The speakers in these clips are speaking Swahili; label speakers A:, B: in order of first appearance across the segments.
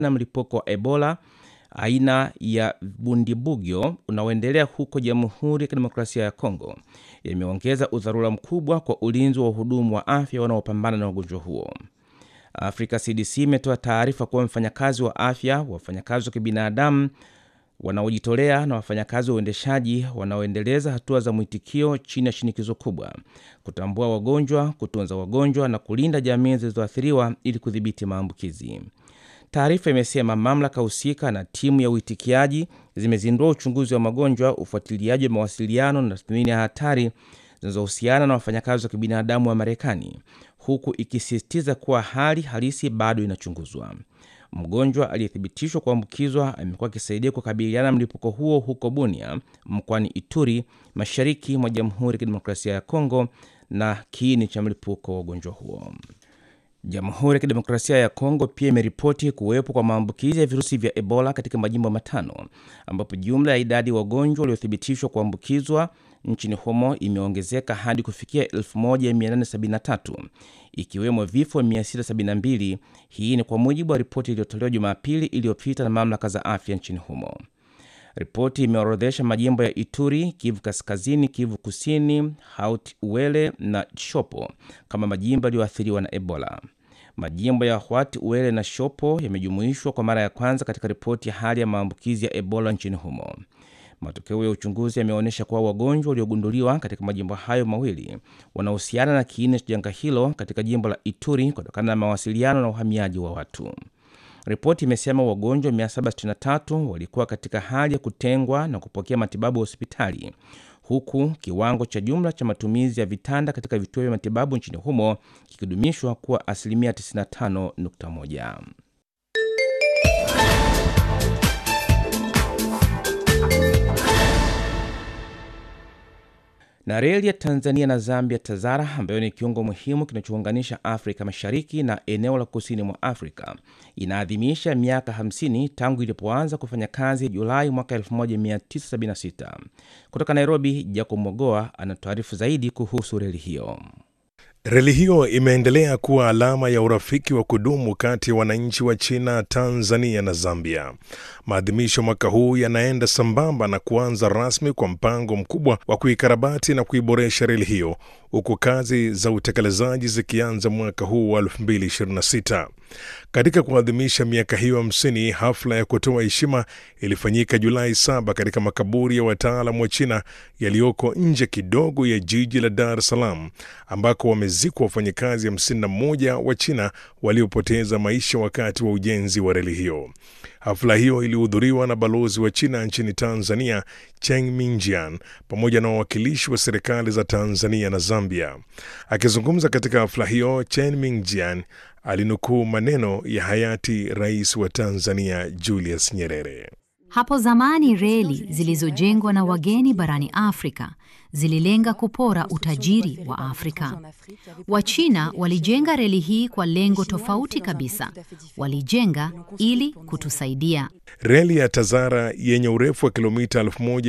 A: na mlipuko wa Ebola aina ya Bundibugyo unaoendelea huko Jamhuri ya Kidemokrasia ya Kongo yameongeza udharura mkubwa kwa ulinzi wa wahudumu wa afya wanaopambana na ugonjwa huo. Africa CDC imetoa taarifa kuwa mfanyakazi wa afya, wafanyakazi wa kibinadamu wanaojitolea na wafanyakazi wa uendeshaji wanaoendeleza hatua za mwitikio chini ya shinikizo kubwa, kutambua wagonjwa, kutunza wagonjwa na kulinda jamii zilizoathiriwa ili kudhibiti maambukizi. Taarifa imesema mamlaka husika na timu ya uitikiaji zimezindua uchunguzi wa magonjwa, ufuatiliaji wa mawasiliano na tathmini ya hatari zinazohusiana na wafanyakazi wa kibinadamu wa Marekani, huku ikisisitiza kuwa hali halisi bado inachunguzwa. Mgonjwa aliyethibitishwa kuambukizwa amekuwa akisaidia kukabiliana na mlipuko huo huko Bunia mkoani Ituri, mashariki mwa Jamhuri ya Kidemokrasia ya Kongo, na kiini cha mlipuko wa ugonjwa huo. Jamhuri ya Kidemokrasia ya Kongo pia imeripoti kuwepo kwa maambukizi ya virusi vya Ebola katika majimbo matano, ambapo jumla ya idadi ya wagonjwa waliothibitishwa kuambukizwa nchini humo imeongezeka hadi kufikia 1873 ikiwemo vifo 672. Hii ni kwa mujibu wa ripoti iliyotolewa Jumapili iliyopita na mamlaka za afya nchini humo. Ripoti imeorodhesha majimbo ya Ituri, Kivu Kaskazini, Kivu Kusini, Haut Uele na Shopo kama majimbo yaliyoathiriwa na Ebola. Majimbo ya Haut Uele na Shopo yamejumuishwa kwa mara ya kwanza katika ripoti ya hali ya maambukizi ya Ebola nchini humo. Matokeo ya uchunguzi yameonyesha kuwa wagonjwa waliogunduliwa katika majimbo hayo mawili wanahusiana na kiini cha janga hilo katika jimbo la Ituri kutokana na mawasiliano na uhamiaji wa watu. Ripoti imesema wagonjwa 763 walikuwa katika hali ya kutengwa na kupokea matibabu ya hospitali, huku kiwango cha jumla cha matumizi ya vitanda katika vituo vya matibabu nchini humo kikidumishwa kuwa asilimia 95.1. na reli ya Tanzania na Zambia TAZARA ambayo ni kiungo muhimu kinachounganisha Afrika Mashariki na eneo la kusini mwa Afrika inaadhimisha miaka 50 tangu ilipoanza kufanya kazi Julai mwaka 1976. Kutoka Nairobi, Jacob Mogoa anatuarifu zaidi kuhusu reli hiyo.
B: Reli hiyo imeendelea kuwa alama ya urafiki wa kudumu kati ya wananchi wa China, Tanzania na Zambia. Maadhimisho mwaka huu yanaenda sambamba na kuanza rasmi kwa mpango mkubwa wa kuikarabati na kuiboresha reli hiyo, huku kazi za utekelezaji zikianza mwaka huu wa 2026. Katika kuadhimisha miaka hiyo hamsini, hafla ya kutoa heshima ilifanyika Julai saba katika makaburi ya wataalam wa China yaliyoko nje kidogo ya jiji la Dar es Salaam, ambako wamezikwa wafanyakazi 51 wa China waliopoteza maisha wakati wa ujenzi wa reli hiyo. Hafla hiyo ilihudhuriwa na balozi wa China nchini Tanzania Cheng Mingjian pamoja na wawakilishi wa serikali za Tanzania na Zambia. Akizungumza katika hafla hiyo, Chen Mingjian alinukuu maneno ya hayati rais wa Tanzania Julius Nyerere.
C: Hapo zamani reli zilizojengwa na wageni barani Afrika zililenga kupora utajiri wa Afrika. Wachina walijenga reli hii kwa lengo tofauti kabisa. Walijenga ili kutusaidia.
B: Reli ya TAZARA yenye urefu wa kilomita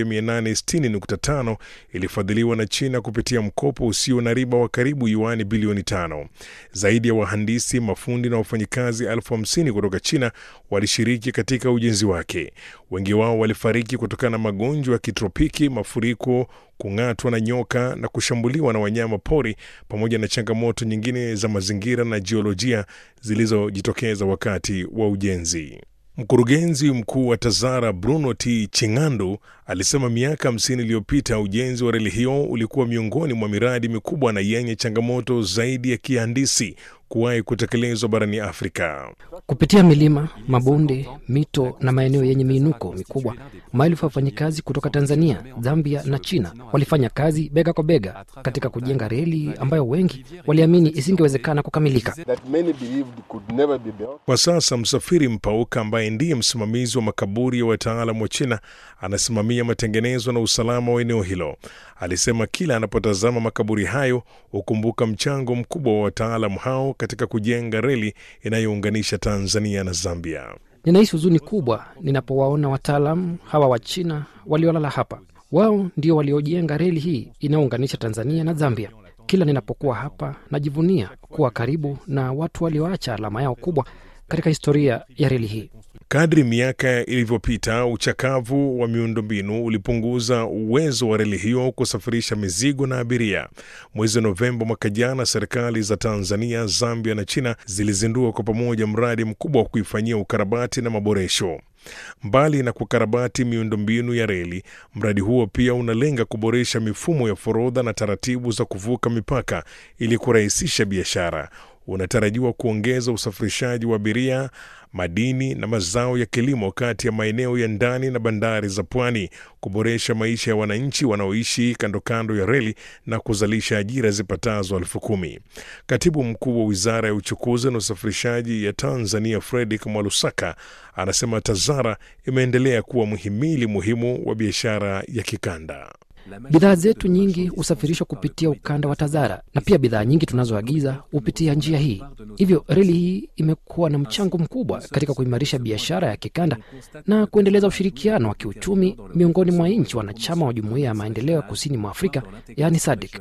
B: 1860.5 ilifadhiliwa na China kupitia mkopo usio na riba wa karibu yuani bilioni tano. Zaidi ya wahandisi, mafundi na wafanyikazi elfu hamsini kutoka China walishiriki katika ujenzi wake. Wengi wao walifariki kutokana na magonjwa ya kitropiki, mafuriko, kung'atwa na nyoka na kushambuliwa na wanyama pori, pamoja na changamoto nyingine za mazingira na jiolojia zilizojitokeza wakati wa ujenzi. Mkurugenzi mkuu wa TAZARA Bruno T Chingandu alisema miaka 50 iliyopita ujenzi wa reli hiyo ulikuwa miongoni mwa miradi mikubwa na yenye changamoto zaidi ya kihandisi kuwahi kutekelezwa barani Afrika.
D: Kupitia milima, mabonde, mito na maeneo yenye miinuko mikubwa, maelfu ya wafanyakazi kutoka Tanzania, Zambia na China walifanya kazi bega kwa bega katika kujenga reli ambayo wengi waliamini isingewezekana kukamilika.
B: Kwa sasa Msafiri Mpauka ambaye ndiye msimamizi wa makaburi ya wataalam wa China anasimamia matengenezo na usalama wa eneo hilo. Alisema kila anapotazama makaburi hayo hukumbuka mchango mkubwa wa wataalamu hao katika kujenga reli inayounganisha Tanzania na Zambia.
D: Ninahisi huzuni kubwa ninapowaona wataalamu hawa wa China waliolala hapa. Wao ndio waliojenga reli hii inayounganisha Tanzania na Zambia. Kila ninapokuwa hapa najivunia kuwa karibu na watu walioacha alama yao kubwa katika historia ya reli hii.
B: Kadri miaka ilivyopita, uchakavu wa miundombinu ulipunguza uwezo wa reli hiyo kusafirisha mizigo na abiria. Mwezi Novemba mwaka jana, serikali za Tanzania, Zambia na China zilizindua kwa pamoja mradi mkubwa wa kuifanyia ukarabati na maboresho. Mbali na kukarabati miundombinu ya reli, mradi huo pia unalenga kuboresha mifumo ya forodha na taratibu za kuvuka mipaka ili kurahisisha biashara. Unatarajiwa kuongeza usafirishaji wa abiria, madini na mazao ya kilimo kati ya maeneo ya ndani na bandari za pwani, kuboresha maisha ya wananchi wanaoishi kando kando ya reli na kuzalisha ajira zipatazo elfu kumi. Katibu mkuu wa wizara ya uchukuzi na usafirishaji ya Tanzania, Fredrick Mwalusaka, anasema TAZARA imeendelea kuwa mhimili muhimu wa biashara ya kikanda.
D: Bidhaa zetu nyingi husafirishwa kupitia ukanda wa TAZARA na pia bidhaa nyingi tunazoagiza hupitia njia hii. Hivyo reli hii imekuwa na mchango mkubwa katika kuimarisha biashara ya kikanda na kuendeleza ushirikiano wa kiuchumi miongoni mwa nchi wanachama wa Jumuiya ya Maendeleo ya Kusini mwa Afrika, yaani SADC.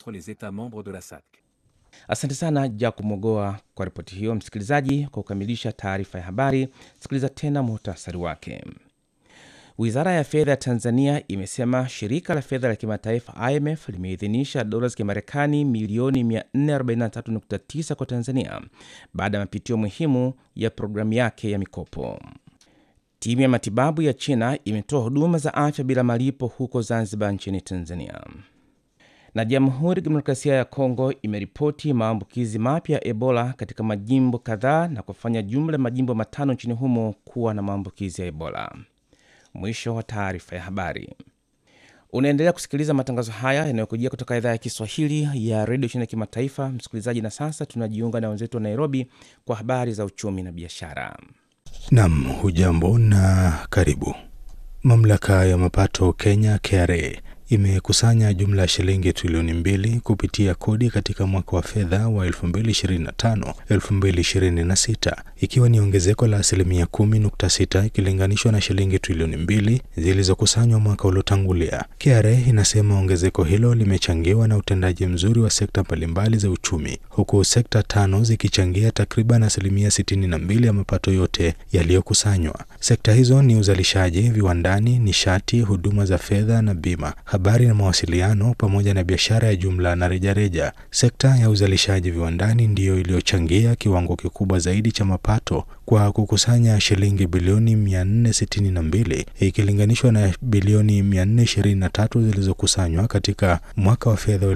A: Asante sana Jacob Mogoa kwa ripoti hiyo. Msikilizaji, kwa kukamilisha taarifa ya habari, sikiliza tena muhtasari wake. Wizara ya fedha ya Tanzania imesema shirika la fedha la kimataifa IMF limeidhinisha dola za Kimarekani milioni 443.9 kwa Tanzania baada ya mapitio muhimu ya programu yake ya mikopo. Timu ya matibabu ya China imetoa huduma za afya bila malipo huko Zanzibar nchini Tanzania. Na Jamhuri ya Kidemokrasia ya Kongo imeripoti maambukizi mapya ya Ebola katika majimbo kadhaa na kufanya jumla ya majimbo matano nchini humo kuwa na maambukizi ya Ebola. Mwisho wa taarifa ya habari. Unaendelea kusikiliza matangazo haya yanayokujia kutoka idhaa ya Kiswahili ya redio chini ya kimataifa, msikilizaji. Na sasa tunajiunga na wenzetu wa Nairobi kwa habari za uchumi na biashara.
E: Nam, hujambo na karibu. Mamlaka ya mapato Kenya KRA imekusanya jumla ya shilingi trilioni mbili kupitia kodi katika mwaka wa fedha wa 2025 2026, ikiwa ni ongezeko la asilimia 10.6 ikilinganishwa na shilingi trilioni mbili zilizokusanywa mwaka uliotangulia. KRA inasema ongezeko hilo limechangiwa na utendaji mzuri wa sekta mbalimbali za uchumi, huku sekta tano zikichangia takriban asilimia 62 ya mapato yote yaliyokusanywa. Sekta hizo ni uzalishaji viwandani, nishati, huduma za fedha na bima habari na mawasiliano pamoja na biashara ya jumla na rejareja. Sekta ya uzalishaji viwandani ndiyo iliyochangia kiwango kikubwa zaidi cha mapato kwa kukusanya shilingi bilioni 462 ikilinganishwa na bilioni 423 zilizokusanywa katika mwaka wa fedha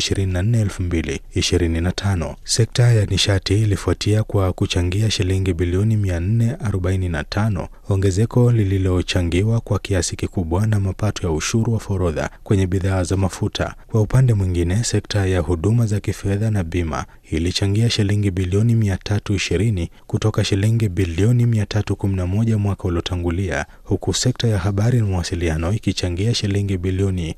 E: 2024-2025. Sekta ya nishati ilifuatia kwa kuchangia shilingi bilioni 445, ongezeko lililochangiwa kwa kiasi kikubwa na mapato ya ushuru wa forodha kwenye bidhaa za mafuta. Kwa upande mwingine, sekta ya huduma za kifedha na bima ilichangia shilingi bilioni 320 kutoka shilingi bilioni 311 mwaka uliotangulia, huku sekta ya habari na mawasiliano ikichangia shilingi bilioni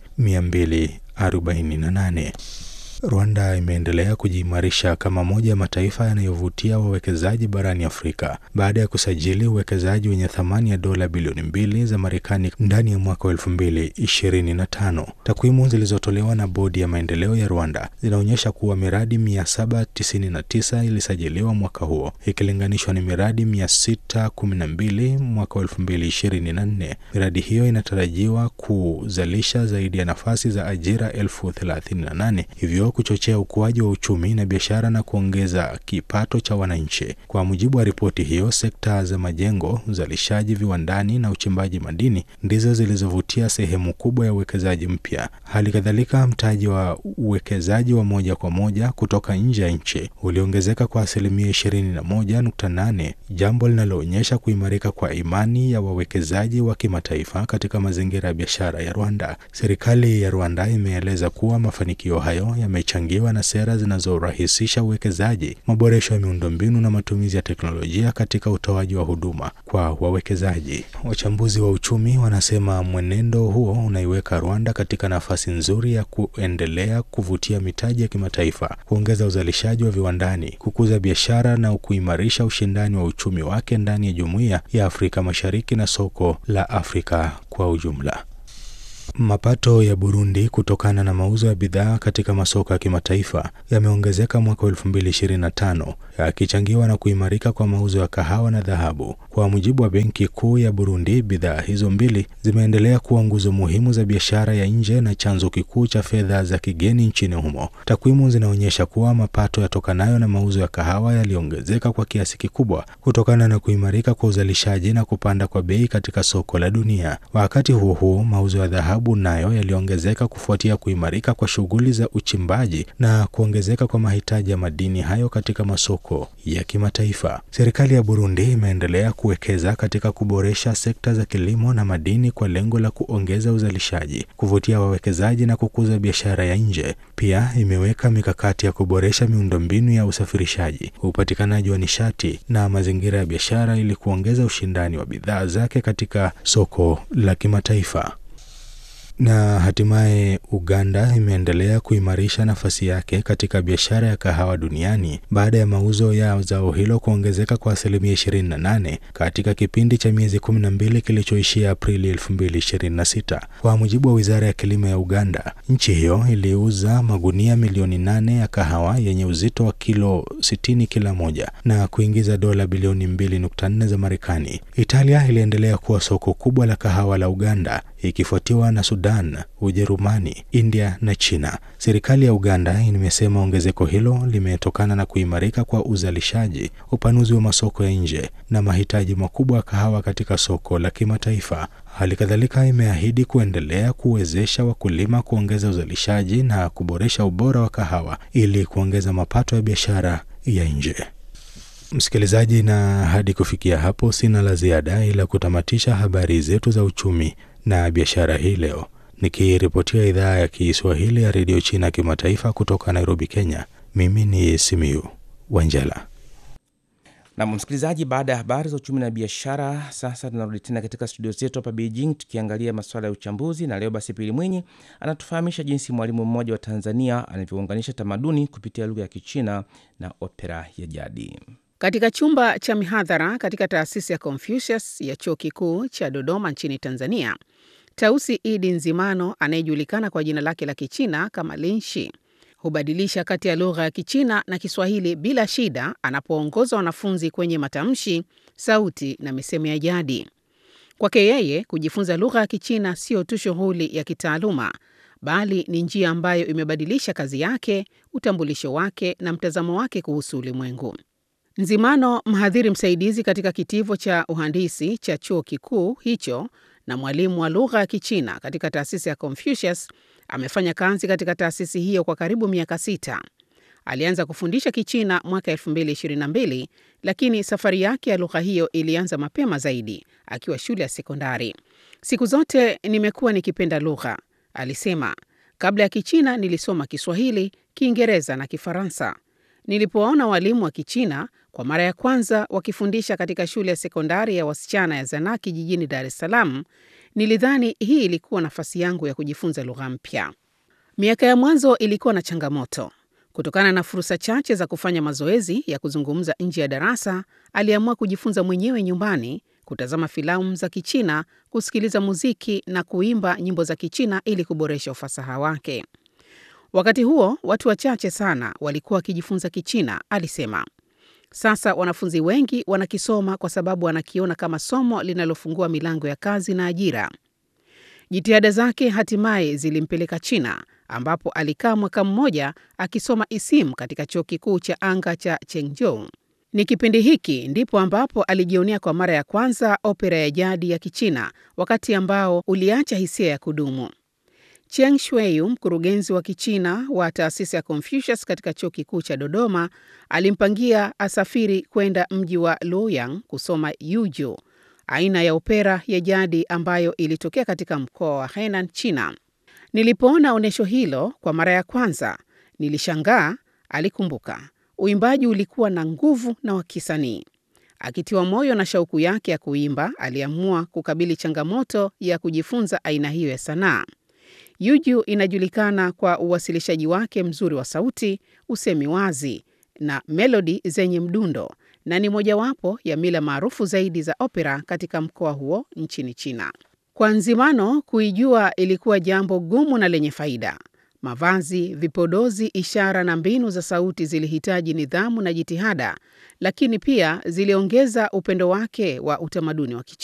E: 248. Rwanda imeendelea kujiimarisha kama moja ya mataifa yanayovutia wawekezaji barani Afrika baada ya kusajili uwekezaji wenye thamani ya dola bilioni mbili za Marekani ndani ya mwaka wa elfu mbili ishirini na tano. Takwimu zilizotolewa na bodi ya maendeleo ya Rwanda zinaonyesha kuwa miradi 799 ilisajiliwa mwaka huo ikilinganishwa na miradi 612 mwaka wa elfu mbili ishirini na nne. Miradi hiyo inatarajiwa kuzalisha zaidi ya nafasi za ajira elfu thelathini na nane hivyo kuchochea ukuaji wa uchumi na biashara na kuongeza kipato cha wananchi. Kwa mujibu wa ripoti hiyo, sekta za majengo, uzalishaji viwandani na uchimbaji madini ndizo zilizovutia sehemu kubwa ya uwekezaji mpya. Hali kadhalika, mtaji wa uwekezaji wa moja kwa moja kutoka nje ya nchi uliongezeka kwa asilimia 21.8, jambo linaloonyesha kuimarika kwa imani ya wawekezaji wa kimataifa katika mazingira ya biashara ya Rwanda. Serikali ya Rwanda imeeleza kuwa mafanikio hayo yamechangiwa na sera zinazorahisisha uwekezaji, maboresho ya miundombinu na matumizi ya teknolojia katika utoaji wa huduma kwa wawekezaji. Wachambuzi wa uchumi wanasema mwenendo huo unaiweka Rwanda katika nafasi nzuri ya kuendelea kuvutia mitaji ya kimataifa, kuongeza uzalishaji wa viwandani, kukuza biashara na kuimarisha ushindani wa uchumi wake ndani ya Jumuiya ya Afrika Mashariki na soko la Afrika kwa ujumla. Mapato ya Burundi kutokana na mauzo ya bidhaa katika masoko ya kimataifa yameongezeka mwaka 2025 yakichangiwa na kuimarika kwa mauzo ya kahawa na dhahabu. Kwa mujibu wa Benki Kuu ya Burundi, bidhaa hizo mbili zimeendelea kuwa nguzo muhimu za biashara ya nje na chanzo kikuu cha fedha za kigeni nchini humo. Takwimu zinaonyesha kuwa mapato yatokanayo na mauzo ya kahawa yaliongezeka kwa kiasi kikubwa kutokana na kuimarika kwa uzalishaji na kupanda kwa bei katika soko la dunia. Wakati huo huo, mauzo ya dhahabu nayo yaliongezeka kufuatia kuimarika kwa shughuli za uchimbaji na kuongezeka kwa mahitaji ya madini hayo katika masoko ya kimataifa. Serikali ya Burundi imeendelea kuwekeza katika kuboresha sekta za kilimo na madini kwa lengo la kuongeza uzalishaji, kuvutia wawekezaji na kukuza biashara ya nje. Pia imeweka mikakati ya kuboresha miundombinu ya usafirishaji, upatikanaji wa nishati na mazingira ya biashara ili kuongeza ushindani wa bidhaa zake katika soko la kimataifa. Na hatimaye Uganda imeendelea kuimarisha nafasi yake katika biashara ya kahawa duniani baada ya mauzo ya zao hilo kuongezeka kwa asilimia 28 katika kipindi cha miezi 12 kilichoishia Aprili 2026. Kwa mujibu wa Wizara ya Kilimo ya Uganda, nchi hiyo iliuza magunia milioni 8 ya kahawa yenye uzito wa kilo 60 kila moja na kuingiza dola bilioni 2.4 za Marekani. Italia iliendelea kuwa soko kubwa la kahawa la Uganda ikifuatiwa na Sudan, Ujerumani, India na China. Serikali ya Uganda imesema ongezeko hilo limetokana na kuimarika kwa uzalishaji, upanuzi wa masoko ya nje na mahitaji makubwa ya kahawa katika soko la kimataifa. Hali kadhalika imeahidi kuendelea kuwezesha wakulima kuongeza uzalishaji na kuboresha ubora wa kahawa ili kuongeza mapato ya biashara ya nje. Msikilizaji, na hadi kufikia hapo sina la ziada ila kutamatisha habari zetu za uchumi na biashara hii leo, nikiripotia idhaa ya Kiswahili ya redio China kimataifa kutoka Nairobi, Kenya. Mimi ni Simiu Wanjala.
A: Na msikilizaji, baada ya habari za uchumi na biashara, sasa tunarudi tena katika studio zetu hapa Beijing tukiangalia masuala ya uchambuzi, na leo basi Pili Mwinyi anatufahamisha jinsi mwalimu mmoja wa Tanzania anavyounganisha tamaduni kupitia lugha ya Kichina na opera ya jadi.
F: Katika chumba cha mihadhara katika taasisi ya Confucius ya chuo kikuu cha Dodoma nchini Tanzania, Tausi Idi Nzimano anayejulikana kwa jina lake la Kichina kama Linshi hubadilisha kati ya lugha ya Kichina na Kiswahili bila shida anapoongoza wanafunzi kwenye matamshi, sauti na misemo ya jadi. Kwake yeye, kujifunza lugha ya Kichina sio tu shughuli ya kitaaluma, bali ni njia ambayo imebadilisha kazi yake, utambulisho wake na mtazamo wake kuhusu ulimwengu. Nzimano, mhadhiri msaidizi katika kitivo cha uhandisi cha chuo kikuu hicho na mwalimu wa lugha ya Kichina katika taasisi ya Confucius, amefanya kazi katika taasisi hiyo kwa karibu miaka sita. Alianza kufundisha Kichina mwaka 2022, lakini safari yake ya lugha hiyo ilianza mapema zaidi akiwa shule ya sekondari. Siku zote nimekuwa nikipenda lugha, alisema. Kabla ya Kichina nilisoma Kiswahili, Kiingereza na Kifaransa. Nilipowaona walimu wa Kichina kwa mara ya kwanza wakifundisha katika shule ya sekondari ya wasichana ya Zanaki jijini Dar es Salaam, nilidhani hii ilikuwa nafasi yangu ya kujifunza lugha mpya. Miaka ya mwanzo ilikuwa na changamoto. Kutokana na fursa chache za kufanya mazoezi ya kuzungumza nje ya darasa, aliamua kujifunza mwenyewe nyumbani, kutazama filamu za Kichina, kusikiliza muziki na kuimba nyimbo za Kichina ili kuboresha ufasaha wake. Wakati huo watu wachache sana walikuwa wakijifunza Kichina, alisema. Sasa wanafunzi wengi wanakisoma kwa sababu wanakiona kama somo linalofungua milango ya kazi na ajira. Jitihada zake hatimaye zilimpeleka China, ambapo alikaa mwaka mmoja akisoma isimu katika chuo kikuu cha anga cha Chengzhou. Ni kipindi hiki ndipo ambapo alijionea kwa mara ya kwanza opera ya jadi ya Kichina, wakati ambao uliacha hisia ya kudumu. Cheng Shuiyu, mkurugenzi wa Kichina wa taasisi ya Confucius katika chuo kikuu cha Dodoma, alimpangia asafiri kwenda mji wa Luoyang kusoma Yuju, aina ya opera ya jadi ambayo ilitokea katika mkoa wa Henan, China. Nilipoona onyesho hilo kwa mara ya kwanza, nilishangaa, alikumbuka. Uimbaji ulikuwa na nguvu na wa kisanii. Akitiwa moyo na shauku yake ya kuimba, aliamua kukabili changamoto ya kujifunza aina hiyo ya sanaa. Yuju inajulikana kwa uwasilishaji wake mzuri wa sauti, usemi wazi na melodi zenye mdundo na ni mojawapo ya mila maarufu zaidi za opera katika mkoa huo nchini China. Kwa Nzimano, kuijua ilikuwa jambo gumu na lenye faida. Mavazi, vipodozi, ishara na mbinu za sauti zilihitaji nidhamu na jitihada, lakini pia ziliongeza upendo wake wa utamaduni wa Kichina.